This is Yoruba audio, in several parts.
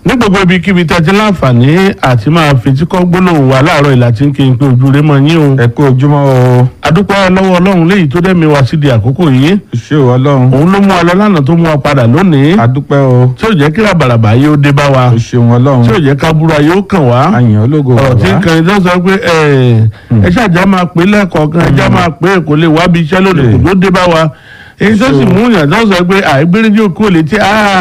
ní gbogbo ibikíbi tí a ti láǹfààní àti máa fetí kọ́ gbólóhùn wa láàárọ̀ ìlà tí ń kí n pé ojú rẹ mọ yín o. ẹ kú ojúmọ́ o adúpẹ́ lọ́wọ́ ọlọ́run léyìí tó dẹ́mi wá sídi àkókò yìí ṣé o ọlọ́run òun ló mú wa lọ lánàá tó mú wa padà lónìí adúpẹ́ o tí ò jẹ́ kí ràbàràbà yóò dé bá wa o ṣeun ọlọ́run tí ò jẹ́ ká búra yóò kàn wá àyàn ológo ọ̀rọ̀ tí bàbá nǹkan ìjọ sọ pé ẹ ẹ ṣàjà máa pè lẹ́ẹ̀kọ̀ọ̀kan ẹja máa pè é kò lè wá bí iṣẹ́ lónìí kò ló dé bá wa èyí tó sì mú yàn tó sọ pé àìgbéríjì òkú létí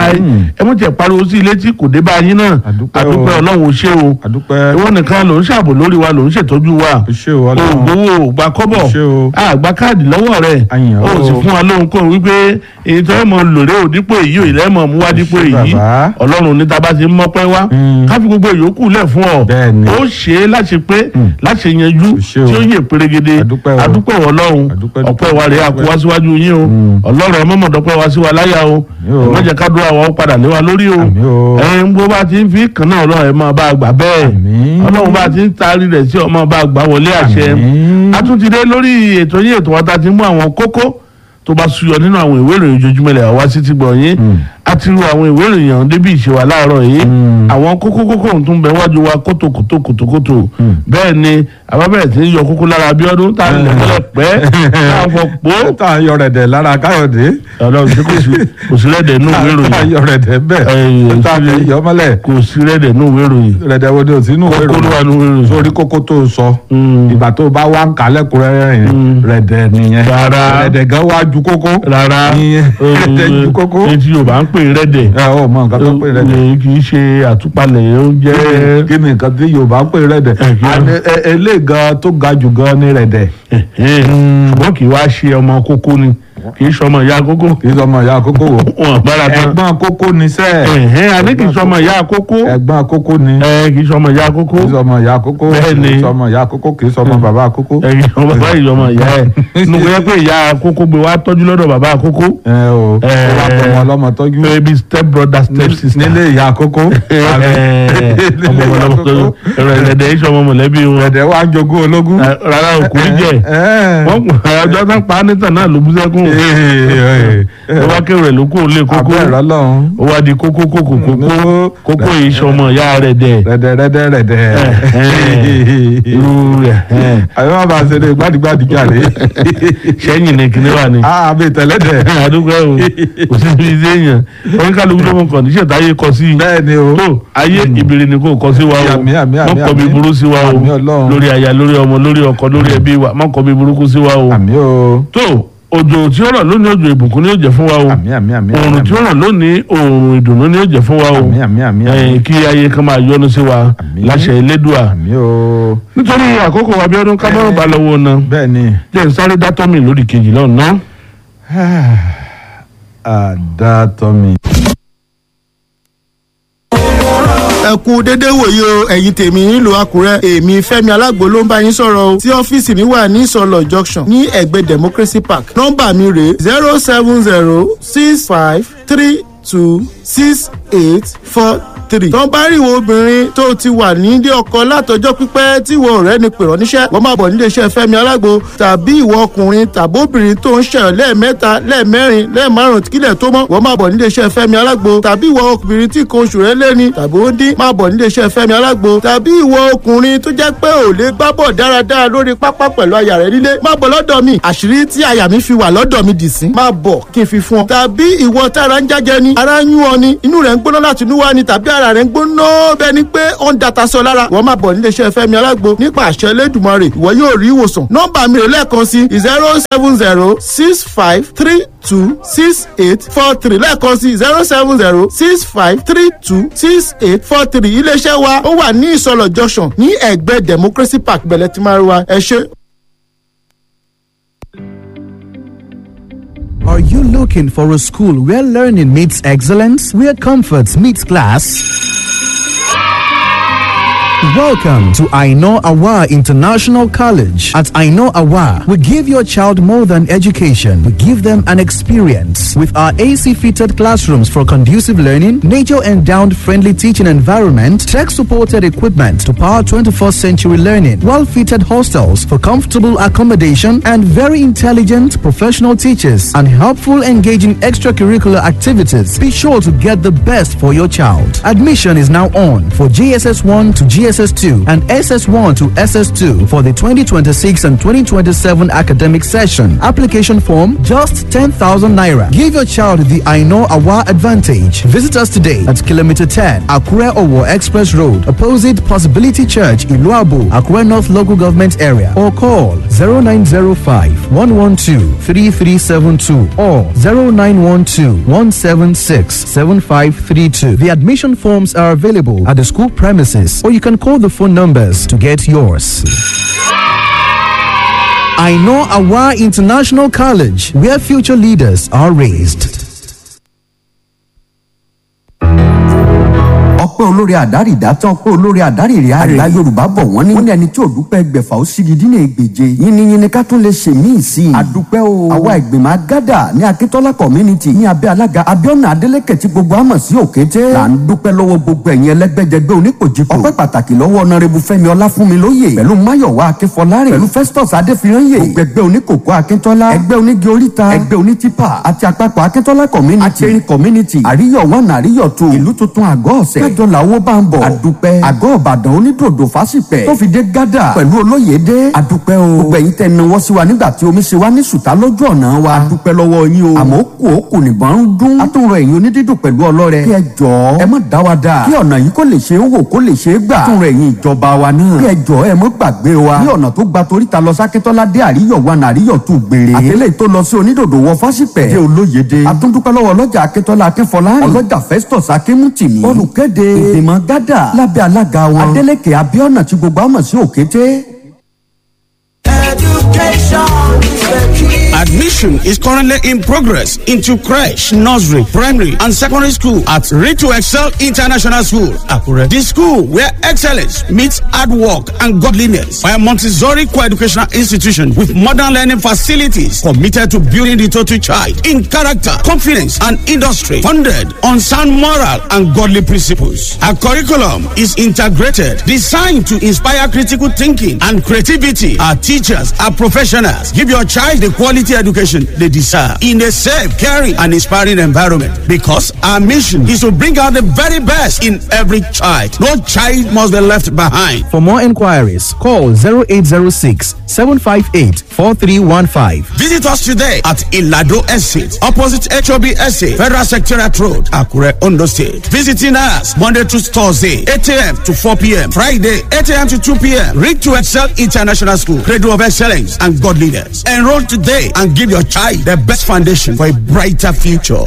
ẹ mú tiẹ̀ pariwo sí létí kò dé bá yín náà Àdúpẹ́ o. àdúpẹ́ ọlọ́run ò ṣe o adúpẹ́ ìwọ nìkan ló ń ṣàbò lórí wa ló ń ṣètọ́jú wa o ṣé o ọlọ́run ògbówó ògbà kọ́bọ̀ o ṣé o àgbà káàdì lọ́wọ́ rẹ̀ Àyàn ó o. sì fún wa lóhun kó wípé èyí tó ẹ̀ mọ̀ lòrè ò dípò èyí ò ilẹ̀ mọ̀ mú wá dípò ṣé èyí bàbá. ọlọ́run ní tábà ti ń mọ́pẹ́ wá Mm. ká fi gbogbo ìyókù lẹ̀ fún ọ Bẹ́ẹ̀ni. ó ṣe é láti pé láti yanjú O ṣé o. tí ó yè pérégede Adúpẹ́ o. adúpẹ́ wọ ọlọ́run Adúpẹ́, ọpẹ́ dúpẹ́, wa rèé àkó wá síwájú yín o Mm. ọlọ́run ẹ mọ̀mọ́ dọ́pẹ́ wá sí wa láyà o Àmín o. ẹ má jẹ́ ká dúró àwọn padà lé wa lórí o Àmín o. ẹ ń bó bá ti ń fi kàn náà ọlọ́run ẹ máa bá a gbà bẹ́ẹ̀ Àmín. ọlọ́run bá ti ń taari rẹ̀ sí ọmọ bá a gbà wọlé àṣẹ Àmín. a tún ti dé lórí ètò yín ètò wa ta ti mú àwọn kókó tó bá suyọ nínú àwọn ìwé ìròyìn ojoojúmọ́ ilẹ̀ àwa sí ti gbọ̀ yín Mm. a ti ru àwọn ìwé ìròyìn ọ̀hún débi ìṣèwà láàárọ̀ yìí Mm. àwọn kókó kókó ọ̀hún tún bẹ wájú wa kótó kótó kótó kótó Mm. bẹ́ẹ̀ ni àbábẹ̀rẹ̀ tí ń yọ kókó lára Abíọ́dún tá a lè mọ́lẹ̀ pẹ́ tá a fọ pò tá a yọ rẹ̀dẹ̀ lára káyọ̀dé ọlọ́run tí kò sí kò sí rẹ́dẹ̀ nínú ìwé tá a ìròyìn yọ rẹ̀dẹ̀ Ẹyìn, bẹ́ẹ̀ tá a lè yọ mọ́lẹ̀ kò sí rẹ́dẹ̀ nínú ìwé ìròyìn rẹ̀dẹ̀ wo ni o sí inú ìwé kókó ló wà ìròyìn nínú ìwé ìròyìn. sórí kókó tó o sọ Mm. ìgbà tó o bá wá ń kà lẹ́kùnrẹ́rẹ́ yẹn rẹ̀dẹ̀ nìyẹn Rárá. rẹ̀dẹ̀ gan wá ju kókó rárá Ìyẹn, rẹ̀dẹ̀ ju kókó etí Yorùbá ń pè rẹ́dẹ̀ ẹ ò mọ nǹkan tó ń pè rẹ̀dẹ̀ Ẹ, kì í ṣe àtúpalẹ̀ oúnjẹ kí ni nǹkan tí Yorùbá ń pè rẹ̀dẹ̀ Ẹ, kí ni? Àní, ẹ- eléyìí gan tó ga jù gan ni rẹ̀dẹ̀ ṣùgbọ́n kì í wá ṣe ọmọ kókó ni kì í ṣọmọ ìyá kókó kì í sọmọ ìyá kókó wò wọn bára tán ẹ̀gbọ́n kókó ni sẹ́ẹ̀ ẹ̀hẹ́n àní kì í ṣọmọ ìyá kókó ẹ̀gbọ́n kókó ni ẹ kì í ṣọmọ ìyá kókó kì í sọmọ ìyá kókó Bẹ́ẹ̀ni. kì í sọmọ ìyá kókó kì í sọmọ bàbá kókó. ẹ kì í ṣọmọ bàbá ìyọmọ ìyá ẹ nínú kò yẹ pé ìyá kókó gbé wá tọ́jú lọ́dọ̀ bàbá kókó ẹ o Ẹ. ó wá tọmọ ọlọ́mọ tọ́jú baby step brother step sister nílé ìyá kókó. ọmọ ọmọ ọmọ ẹ̀rọ ẹ̀rẹ̀dẹ̀ iṣẹ́ ọmọ mọ̀lẹ́bí wọn ẹ̀dẹ̀ wá ń jogún ológun. Ẹ, rárá òkú jẹ wọ́n kù ọjọ́ tán pa á nítàn náà ló bú sẹ́kùn ó wá kéwòn rẹ̀ ló kó lé kókó abẹ́ ẹ̀rọ lọ́hún. ó wá di kókó kókó kókó kókó yìí sọmọ ìyá rẹ̀ dẹ̀ rẹ̀dẹ̀ rẹ̀dẹ̀ rẹ̀dẹ̀. irú rẹ̀ àbí wọn bá ṣe lè gbádìgbádì jáde. sẹ́yìn ní kíní wà ní. àbí tẹ̀lẹ́dẹ̀. àdúgbò ẹ̀ o kò sí ibi iṣẹ́ èèyàn oníkálukú ló mọ kọ̀ǹdíṣẹ̀ táyé kọ sí i bẹ́ẹ̀ ni o. tó ayé ìbèrè ni kò kọ sí wa o Àmín, àmín, àmín, mọ́kọ́ bí àmín. burú sí wa o Àmín Ọlọ́run. lórí aya lórí ọmọ lórí ọkọ lórí ẹbí wa mọ́kọ́ bí burúkú sí wa o àmì o. tó òjò tí ó rọ̀ lónìí òjò ìbùkún ni yóò jẹ́ fún wa o àmì àmì àmì. oòrùn tí ó rọ̀ lónìí oòrùn ìdùnnú ni yóò jẹ́ fún wa o àmì àmì àmì Eh, àmì. kí ayé kan máa yọ́nú sí wa Àmín. láṣẹ Elédùà àmì o. nítorí àkókò wa Abíọ́dún kámẹ́rún bá lọ́wọ́ náà bẹ́ẹ̀ ni. jẹ́ n sáré dátọ́ mi lórí kejì lọ́nà. àdàtọ̀mí. ẹ kú dédé wòye o ẹ̀yin tèmi nílùú àkúrẹ́ èmi fẹ́mi alágbo ló ń bá yín sọ̀rọ̀ o tí ọ́fíìsì mi wà ní ìsọlọ̀ junction ní ẹ̀gbẹ́ democracy park nọ́mbà mi rèé zero seven zero six five three two six eight four three. tó ń bá rí ìwọ obìnrin tó ti wà nílé ọkọ látọjọ́ pípẹ́ tí ìwọ ọ̀rẹ́ ni pèrọ níṣẹ́ wọ́n máa bọ̀ nílé iṣẹ́ fẹ́mi alágbo tàbí ìwọ ọkùnrin tàbí obìnrin tó ń ṣẹyọ lẹ́ẹ̀mẹ́ta lẹ́ẹ̀mẹ́rin lẹ́ẹ̀márùn kílẹ̀ tó mọ́ wọ́n máa bọ̀ nílé iṣẹ́ fẹ́mi alágbo tàbí ìwọ obìnrin tí nǹkan oṣù rẹ̀ lẹ́ni tàbí ó dín máa bọ̀ nílé iṣẹ́ fẹ́mi alágbo tàbí ìwọ ọkùnrin tó jẹ́ pé ò lè gbá bọ̀ dáradára lórí pápá pẹ̀lú aya rẹ̀ nílé máa bọ̀ lọ́dọ̀ mi àṣírí tí aya mi fi wà lọ́dọ̀ mi dì sí máa bọ̀ kí n fi fún ọ tàbí ìwọ tára ń jájẹ ni ara ń yún ọ ni inú rẹ̀ ń gbóná láti inú wá ni tàbí ara rẹ̀ ń gbóná bẹ́ẹ̀ ni pé ó ń data sọ lára wọ́n máa bọ̀ nílé iṣẹ́ fẹ́mi alágbo nípa àṣẹ Elédùmarè ìwọ yóò rí ìwòsàn nọ́mbà mi rè lẹ́ẹ̀kan sí zero seven zero six five three two six eight four three lẹ́ẹ̀kan sí zero seven zero six five three two six eight four three iléeṣẹ́ wa ó wà ní ìsọlọ̀ junction ní ẹ̀gbẹ́ democracy park bẹ̀lẹ̀ tí máa rí wa ẹ ṣé. Are you looking for a school where learning meets excellence, where comfort meets class? Welcome to Aino Awa International College. At Aino Awa, we give your child more than education. We give them an experience. With our AC-fitted classrooms for conducive learning, nature-endowed friendly teaching environment, tech-supported equipment to power 21st century learning, well-fitted hostels for comfortable accommodation, and very intelligent professional teachers and helpful engaging extracurricular activities. Be sure to get the best for your child. Admission is now on for GSS 1 to GSS 2 and SS 1 to SS 2 for the 2026 and 2027 academic session. Application form just 10,000 naira. Give your child the I know Awa advantage. Visit us today at kilometer 10 Akure Owo Express Road, opposite Possibility Church, Iluabu, Akure North Local Government Area, or call 0905 112 3372 or 0912 176 7532. The admission forms are available at the school premises, or you can call the phone numbers to get yours. I know Awa International College, where future leaders are raised. ọpẹ́ olórí àdárí ìdátán ọpẹ́ olórí àdárí ìrìn àrè àgbà yorùbá bọ̀ wọ́n ní. wọ́n ní ẹni tí ò dúpẹ́ gbẹ̀fà ó sì gidi ní ègbèje yínníyínní ká tún lè ṣe míì sí i. àdúpẹ́ o àwa ìgbìmọ̀ agádà ní akíntọ́lá community ní abẹ́ alága abiona adeleke tí gbogbo àmọ̀ sí òkété. là ń dúpẹ́ lọ́wọ́ gbogbo ẹ̀yin ẹlẹ́gbẹ́jẹgbẹ́ oníkòjìkò. ọpẹ́ pàtàkì lọ́wọ́ ọ̀nàrẹ́bù fẹ́mi ọláfúnmilóye pẹ̀lú máyọ̀wá akínfọlárìn pẹ̀lú festus adéfirányè gbogbo ẹgbẹ́ oníkòkó akíntọ́lá ẹgbẹ́ onígi oríta ẹgbẹ́ onítìpà àti àpapọ̀ akíntọ́lá community àtẹ̀rín community àríyọ̀ one àríyọ̀ two ìlú tuntun àgọ́ ọ̀sẹ̀ kájọ làwọ̀ bá ń bọ̀ àdúpẹ́ àgọ́ ọ̀bàdàn onídòdò fásipẹ̀ tó fi dé gádà pẹ̀lú olóyèdè àdúpẹ́ o gbogbo ẹ̀yin tẹ́ náwó sí wa nígbà tí omi ṣe wá ní sùtá lójú ọ̀nà wa àdúpẹ́ lọ́wọ́ yín o àmọ́ kù ó kù nìbọn ń dún àtúnrọ̀ ẹ̀yin onídídùn pẹ̀lú ọlọ́rẹ kí ẹ jọ ẹ má dá wa dà kí ọ̀nà yìí kó lè ṣe é wò kó lè ṣe é gbà àtúnrọ̀ ẹ̀yin ìjọba wa náà kí ẹ jọ ẹ mọ́ gbàgbé wa ní ọ̀nà tó gba toríta lọ sákẹ́tọ́lá dé àríyọ̀ wa nàríyọ̀ tù gbére àtẹlẹ́ tó lọ sí onídòdò wọ fásipẹ̀ dé olóyèdè àtúndúpẹ́ lọ́wọ́ ọlọ́jà akẹ́tọ́lá akínfọlá ọlọ́jà festus akínmùtìmí olùkéde ìgbìmọ̀ gádà lábẹ́ alága wọn adeleke abiona tí gbogbo àmọ̀ sí òkété. Admission is currently in progress into creche, nursery, primary, and secondary school at Read to Excel International School, Akure. This school where excellence meets hard work and godliness by a Montessori co-educational institution with modern learning facilities committed to building the total child in character, confidence, and industry, founded on sound moral and godly principles. Our curriculum is integrated, designed to inspire critical thinking and creativity. Our teachers are professionals. Give your child the quality education they deserve in a safe, caring, and inspiring environment. Because our mission is to bring out the very best in every child. No child must be left behind. For more inquiries, call 0806 758 4315. Visit us today at Ilado Estate, opposite HOB Estate, Federal Secretariat Road, Akure, Ondo State. Visiting us Monday to Thursday, 8 a.m. to 4 p.m. Friday, 8 a.m. to 2 p.m. Read to Excel International School, Cradle of Excellence and God Leaders. Enroll today and give your child the best foundation for a brighter future.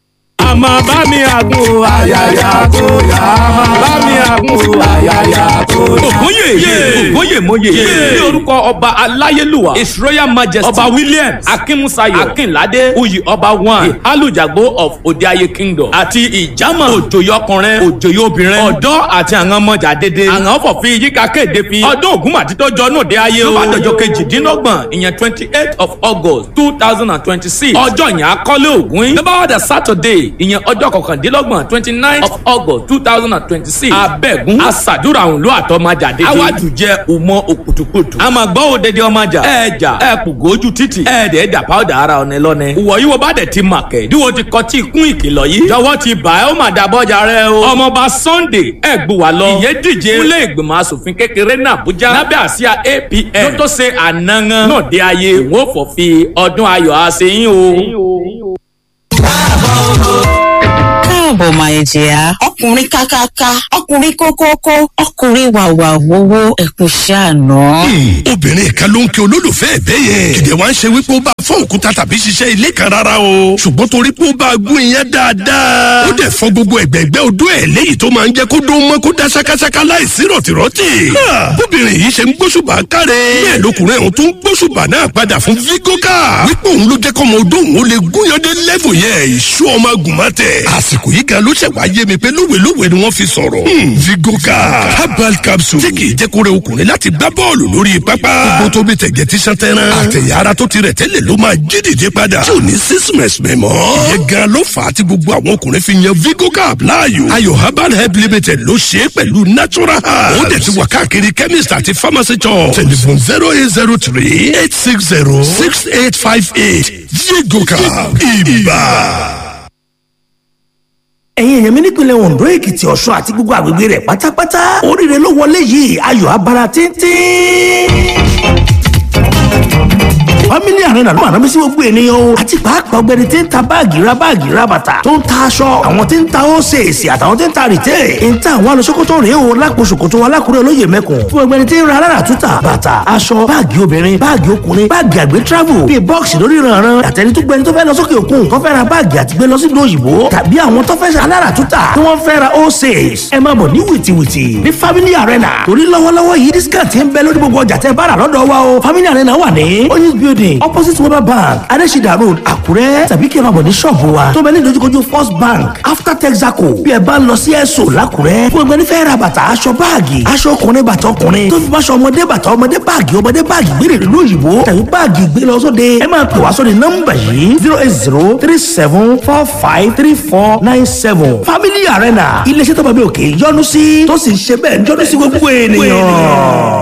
àmọ́ bá mi àgùn àyàyà tó yá. àmọ́ bá mi àgùn àyàyà tó yá. ògúnyè ògúnyè mòye ní orúkọ ọba aláyélúwà his royal majesty ọba williams akínmusayo akínládé oyè ọba one alùjàgbó of òdeayé kingdom àti ìjàmọ̀ òjòyè ọkùnrin òjòyè obìnrin ọ̀dọ́ àti àwọn ọmọjà dédé àwọn fọ̀fin yíká kéde fi ọdún ògúnmàdí tó jọ náà dé ayé o ló bá dọjọ́ kejìdínlọ́gbọ̀n ìyẹn twenty eight of august two thousand and twenty six ọjọ́ yẹn akọ́lé ògún yín ló bá wà dé saturday ìyẹn ọjọ́ kọkàndínlọ́gbọ̀n twenty nine of august two thousand and twenty six abẹ́gun aṣàdúrà òun ló àtọ́májà dédé awájú jẹ́ òmọ òkùtùkùtù àmọ́ gbọ́ òdede ọmọjà ẹ̀ẹ́jà ẹ̀ẹ́pùgójú títì ẹ̀ẹ́dẹ̀ ẹ̀dà pàwọ́dà ara ọ̀nà lọ́nẹ ìwọ yìí wo bá dẹ̀ ti mà kẹ́ díwo ti kọ́ tí kún ìkìlọ̀ yìí jọ̀wọ́ ti bà ẹ́ ó mà dàbọ̀jà rẹ o ọmọọba sunday ẹ̀gbùwà lọ ìyẹn díje fúnlé ìgbìmọ̀ asòfin kékeré ní àbújá lábẹ́ àsíá apn ló tó ṣe ànángán náà dé ayé òun ò fọ̀ fi ọdún ayọ̀ àṣeyín o. káàbọ̀ máa jẹ́ ọkùnrin kákáká ọkùnrin kókókó ọkùnrin wàwà wowó ẹ̀kún ṣàánú. obìnrin kan ló ń kí olólùfẹ́ ẹ̀ bẹ́ẹ̀ yẹn kìdẹ̀ wá ń ṣe wípé ó bá fọ́ òkúta tàbí ṣiṣẹ́ ilé kan rárá o ṣùgbọ́n torí pé ó bá gún iyán dáadáa ó dẹ̀ fọ́ gbogbo ẹ̀gbẹ́gbẹ́ odó ẹ̀ léyìí tó máa ń jẹ́ kó dún mọ́ kó dá ṣákáṣáká láìsí rọ̀tìrọ̀tì bóbìnrin yìí ṣe ń gbóṣùbà káre bẹ́ẹ̀ lọkùnrin ọ̀hún tó ń gbóṣùbà náà padà fún vigoka wípé òun ló jẹ́ kọ́mọ odó òun ó lè gúnyán dé lẹ́fù yẹn ìṣú ọmọ agùnmọ́tẹ̀ àsìkò yìí gan ló ṣẹ̀ wá yé mi pé lóòótọ́ lówelówe ni wọ́n fi sọ̀rọ̀. Hmm, vigoka herbal capsule tí kì í jẹ́ kó rẹ ọkùnrin láti gbá bọ́ọ̀lù lórí pápá. gbogbo tó bí tẹ̀gẹ̀ tí sàn tẹ́ran. àtẹ̀yà ara tó ti rẹ̀ tẹ́lẹ̀ ló máa jí dìde padà. tí ò ní sísìmẹ̀sì mẹ́mọ́. ìyẹn gan ló fà á tí gbogbo àwọn ọkùnrin fi yan vigoka láàyò. ayò herbal help limited ló ṣe é pẹ̀lú natural herbs. ó dẹ̀ ti wà káàkiri chemist àti pharmacy shop. telephone zero eight zero three eight six zero six eight five eight vigoka ibà ẹ̀yin èèyàn mi nípìnlẹ̀ ondo èkìtì ọ̀ṣun àti gbogbo àgbègbè rẹ̀ pátápátá oríire ló wọlé yìí ayọ̀ abara tíntín family arena ló máa rán mi sí gbogbo ènìyàn o àti pàápàá ọgbẹni tí ń ta báàgì ra báàgì ra bàtà tó ń ta aṣọ àwọn tí ń ta ósèèsì àtàwọn tí ń ta rìtẹ́ ń ta àwọn alọ́sọ́kọ́tọ̀ rèé o lápò ṣòkòtò alákùrẹ́ olóyè mẹ́kùn fún ọgbẹni tí ń ra alára túta bàtà aṣọ báàgì obìnrin báàgì ọkùnrin báàgì àgbẹ̀ travel bíi bọ́ọ̀sì lórí ìrànràn àtẹni tó gbẹni tó fẹ́ lọ sókè òkun tó fẹ́ ra báàgì àti gbé lọ sí ìlú òyìnbó tàbí àwọn tó fẹ́ ṣe alára túta tí wọ́n fẹ́ ra ósèès ẹ máa bọ̀ ní wìtìwìtì ní family arena torí lọ́wọ́lọ́wọ́ yìí discount ń bẹ lórí gbogbo ọjà tẹ́ bá rà lọ́dọ̀ wa o family arena wà ní oyinz building opposite weber bank adesida road àkúrẹ́ tàbí kí ẹ máa bọ̀ ní ṣọ́ọ̀bù wa tó bẹ ní ìdojúkojú first bank after texaco bí ẹ bá ń lọ sí ẹ̀sọ́ làkúrẹ́ fún ẹgbẹ́ nífẹ̀ẹ́ ra bàtà aṣọ báàgì aṣọ ọkùnrin bàtà ọkùnrin tó fi máṣọ ọmọdé bàtà ọmọdé báàgì ọmọdé báàgì gbére ìlú òyìnbó tàbí báàgì gbé lọ sóde ẹ máa pè wá sóde nọ́mbà yìí zero eight zero three seven four five three four nine seven family arena iléeṣẹ́ tó bá bí òkè yọnu sí tó sì ń ṣe bẹ́ẹ̀ yọnu sí gbogbo ènìyàn.